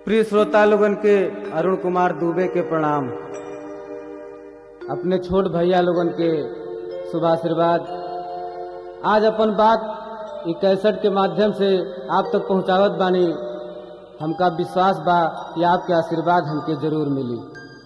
प्रिय श्रोता लोगन के अरुण कुमार दुबे के प्रणाम अपने छोट भैया लोगन के शुभ आशीर्वाद आज अपन बात ई कैसेट के माध्यम से आप तक पहुंचावत बानी हमका विश्वास बा कि आपके आशीर्वाद हमके जरूर मिली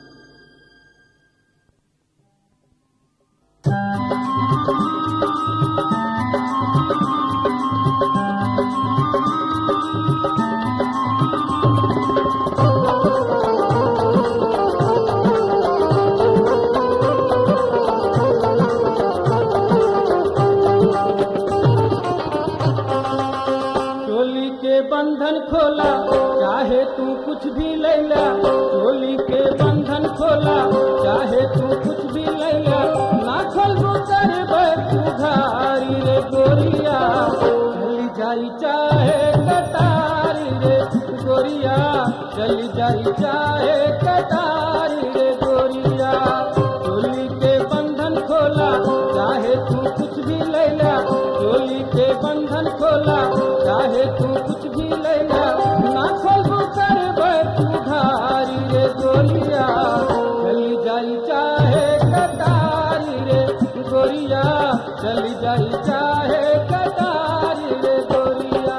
चोली के बंधन खोला चाहे तू कुछ भी लैला चोली के बंधन खोला चाहे तू कुछ भी लैला ना खोलबू करबे तू घारी रे गोरिया चली जाई चाहे कटारी रे गोरिया चली जाई चाहे कटारी रे गोरिया चोली के बंधन खोला चाहे तू कुछ भी लैला चोली के बंधन खोला चाहे तू कुछ भी लैला ना खोलबू करबे तू धारी रे गोलिया चली जाई चाहे कटारी रे गोरिया चली जाई चाहे कटारी रे गोरिया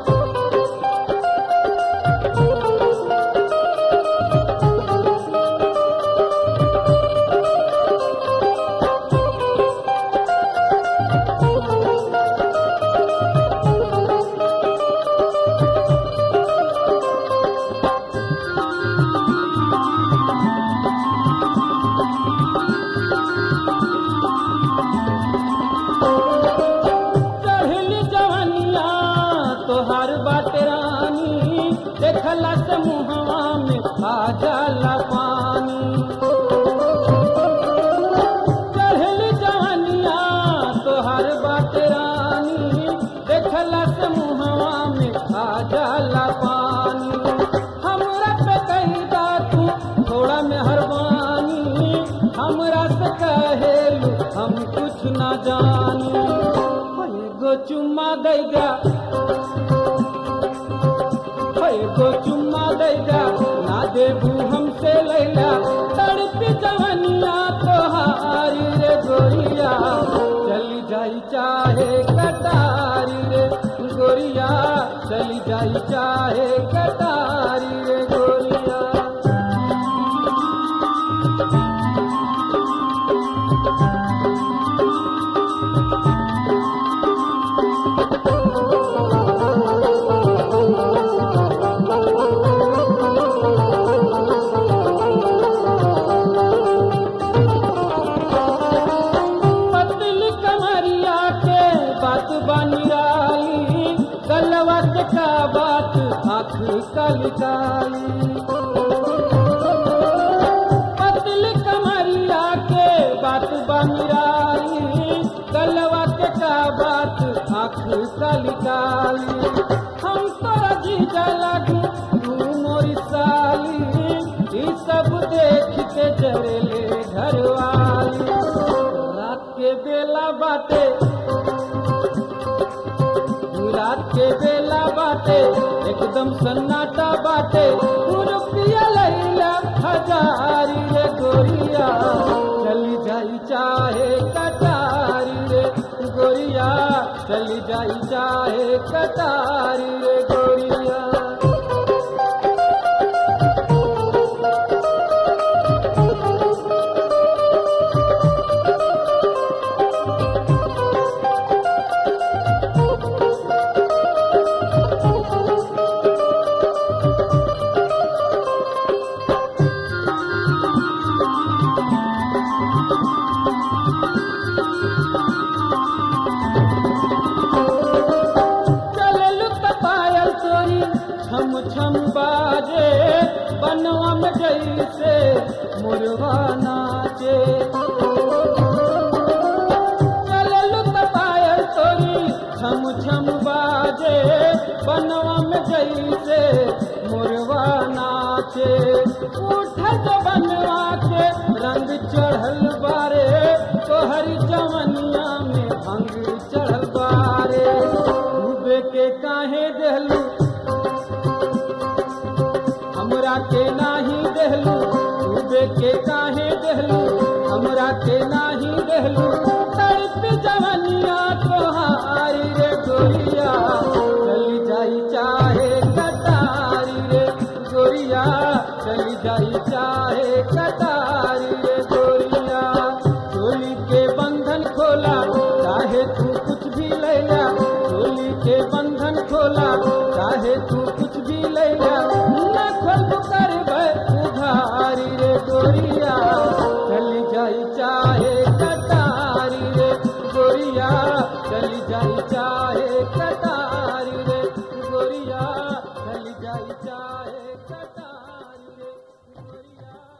चढ़ली जवनिया तोहार बाटे रानी देखला से मुहवा में आ जाला पानी चढ़ली जवनिया तोहार बाटे रानी देखला से मुहवा में आ जाला पानी हमरा पे कहदा तू थोड़ा मेहरबानी हमरा से कहेलू हम कुछ ना जानी गो चुम्मा दैगा गो चुम्मा दैगा ना देबू हमसे लैला तड़पी जवनिया तोहारी रे गोरिया चली जाई चाहे कटारी रे गोरिया चली जाई चाहे कटारी रे गोरिया पतली कमरिया के बात बनियाली गलवा के का बात आँख कलिकाली पतली कमरिया के बात बनियाली गलवा के का बात आँख कलिकाली हम तोरा जीजा लगू तू मोरी साली ई सब देख के जरेले घरवाली रात के बेला बाटे रात के बेला बाटे एकदम सन्नाटा बाटे रुपया लैला हजारी रे गोरिया चली जाई चाहे कटारी रे गोरिया चली जाई चाहे कटारी रे गोरिया चललू त पायल तोरी छम छम बाजे बनवा में जैसे मुर्गा नाचे चललू त पायल तोरी छम छम बाजे बनवा में जैसे मुर्गा नाचे उठ बनवा के रंग चढ़ल बारे तोहरी जवनिया में भंग चढ़ल बारे डूबे के काहे देहलू गोरिया